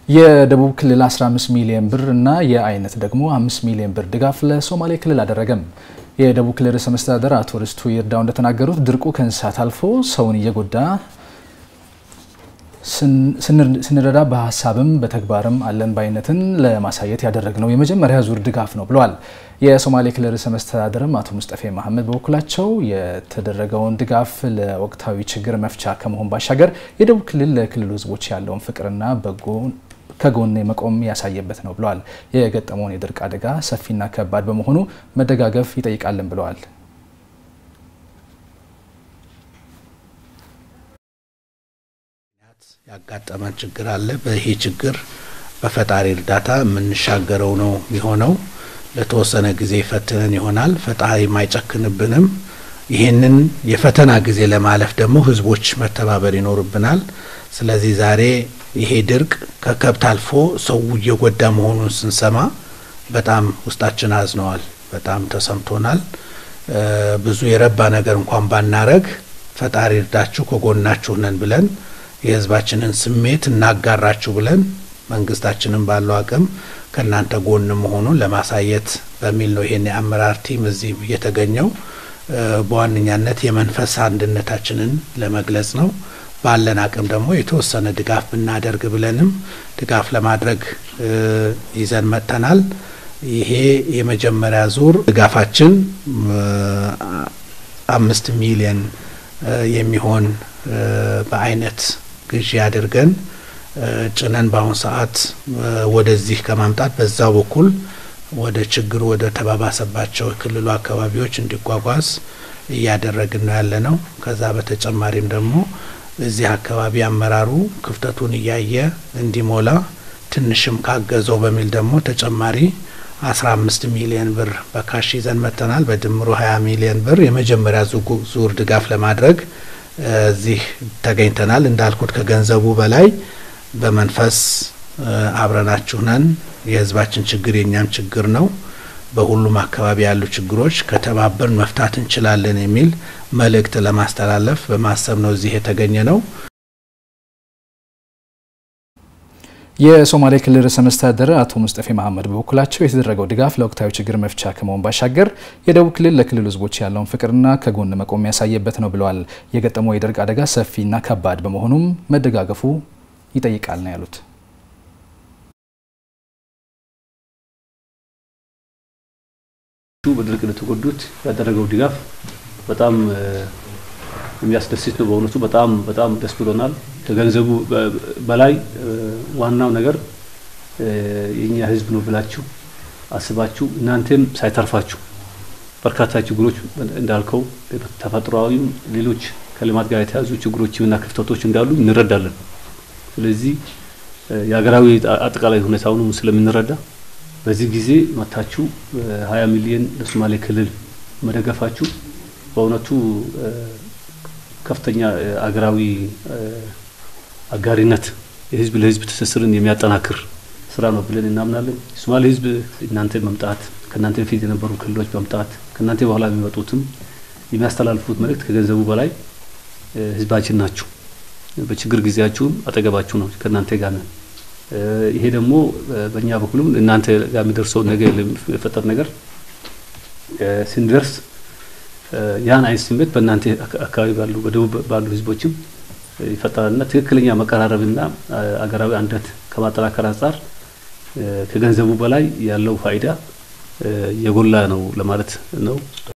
የደቡብ ክልል 15 ሚሊዮን ብር እና የአይነት ደግሞ 5 ሚሊዮን ብር ድጋፍ ለሶማሌ ክልል አደረገም። የደቡብ ክልል ርዕሰ መስተዳደር አቶ ርስቱ ይርዳው እንደተናገሩት ድርቁ ከእንስሳት አልፎ ሰውን እየጎዳ ስንረዳ በሀሳብም በተግባርም አለን ባይነትን ለማሳየት ያደረግነው የመጀመሪያ ዙር ድጋፍ ነው ብለዋል። የሶማሌ ክልል ርዕሰ መስተዳደርም አቶ ሙስጠፌ መሐመድ በበኩላቸው የተደረገውን ድጋፍ ለወቅታዊ ችግር መፍቻ ከመሆን ባሻገር የደቡብ ክልል ለክልሉ ሕዝቦች ያለውን ፍቅርና በጎ ከጎን መቆም ያሳየበት ነው ብለዋል። የገጠመውን የድርቅ አደጋ ሰፊና ከባድ በመሆኑ መደጋገፍ ይጠይቃልን ብለዋል። ያጋጠመን ችግር አለ። በይሄ ችግር በፈጣሪ እርዳታ የምንሻገረው ነው የሚሆነው። ለተወሰነ ጊዜ ፈትነን ይሆናል። ፈጣሪ አይጨክንብንም። ይህንን የፈተና ጊዜ ለማለፍ ደግሞ ህዝቦች መተባበር ይኖርብናል። ስለዚህ ዛሬ ይሄ ድርቅ ከከብት አልፎ ሰው እየጎዳ መሆኑን ስንሰማ በጣም ውስጣችን አዝነዋል። በጣም ተሰምቶናል። ብዙ የረባ ነገር እንኳን ባናረግ ፈጣሪ እርዳችሁ ከጎናችሁ ነን ብለን የህዝባችንን ስሜት እናጋራችሁ ብለን መንግስታችንን ባለው አቅም ከእናንተ ጎን መሆኑን ለማሳየት በሚል ነው ይሄን የአመራር ቲም እዚህ የተገኘው። በዋነኛነት የመንፈስ አንድነታችንን ለመግለጽ ነው። ባለን አቅም ደግሞ የተወሰነ ድጋፍ ብናደርግ ብለንም ድጋፍ ለማድረግ ይዘን መጥተናል። ይሄ የመጀመሪያ ዙር ድጋፋችን አምስት ሚሊየን የሚሆን በአይነት ግዢ አድርገን ጭነን በአሁኑ ሰዓት ወደዚህ ከማምጣት በዛው በኩል ወደ ችግሩ ወደ ተባባሰባቸው የክልሉ አካባቢዎች እንዲጓጓዝ እያደረግን ነው ያለ ነው። ከዛ በተጨማሪም ደግሞ እዚህ አካባቢ አመራሩ ክፍተቱን እያየ እንዲሞላ ትንሽም ካገዘው በሚል ደግሞ ተጨማሪ አስራ አምስት ሚሊየን ብር በካሽ ይዘን መጥተናል። በድምሩ ሀያ ሚሊየን ብር የመጀመሪያ ዙር ድጋፍ ለማድረግ እዚህ ተገኝተናል። እንዳልኩት ከገንዘቡ በላይ በመንፈስ አብረናችሁ ነን። የህዝባችን ችግር የእኛም ችግር ነው። በሁሉም አካባቢ ያሉ ችግሮች ከተባበርን መፍታት እንችላለን የሚል መልእክት ለማስተላለፍ በማሰብ ነው እዚህ የተገኘ ነው። የሶማሌ ክልል ርዕሰ መስተዳደር አቶ ሙስጠፌ መሐመድ በበኩላቸው የተደረገው ድጋፍ ለወቅታዊ ችግር መፍቻ ከመሆን ባሻገር የደቡብ ክልል ለክልሉ ህዝቦች ያለውን ፍቅርና ከጎን መቆም ያሳየበት ነው ብለዋል። የገጠመው የድርቅ አደጋ ሰፊና ከባድ በመሆኑም መደጋገፉ ይጠይቃል ነው ያሉት። በድርቅ ለተጎዱት ያደረገው ድጋፍ በጣም የሚያስደስት ነው። በእውነቱ በጣም በጣም ደስ ብሎናል። ከገንዘቡ በላይ ዋናው ነገር የኛ ህዝብ ነው ብላችሁ አስባችሁ እናንተም ሳይተርፋችሁ በርካታ ችግሮች እንዳልከው ተፈጥሯዊም ሌሎች ከልማት ጋር የተያዙ ችግሮችና ክፍተቶች እንዳሉ እንረዳለን። ስለዚህ የሀገራዊ አጠቃላይ ሁኔታውንም ስለምንረዳ በዚህ ጊዜ መታችሁ ሀያ ሚሊዮን ለሶማሌ ክልል መደገፋችሁ በእውነቱ ከፍተኛ አገራዊ አጋሪነት የህዝብ ለህዝብ ትስስርን የሚያጠናክር ስራ ነው ብለን እናምናለን። የሶማሌ ህዝብ እናንተ መምጣት ከእናንተ በፊት የነበሩ ክልሎች መምጣት ከእናንተ በኋላ የሚመጡትም የሚያስተላልፉት መልእክት ከገንዘቡ በላይ ህዝባችን ናችሁ። በችግር ጊዜያችሁም አጠገባችሁ ነው፣ ከእናንተ ጋር ነን። ይሄ ደግሞ በእኛ በኩልም እናንተ ጋር የሚደርሰው ነገ የሚፈጠር ነገር ስንደርስ ያን አይነት ስሜት በእናንተ አካባቢ ባሉ በደቡብ ባሉ ህዝቦችም ይፈጠራልና ትክክለኛ መቀራረብና አገራዊ አንድነት ከማጠናከር አንጻር ከገንዘቡ በላይ ያለው ፋይዳ የጎላ ነው ለማለት ነው።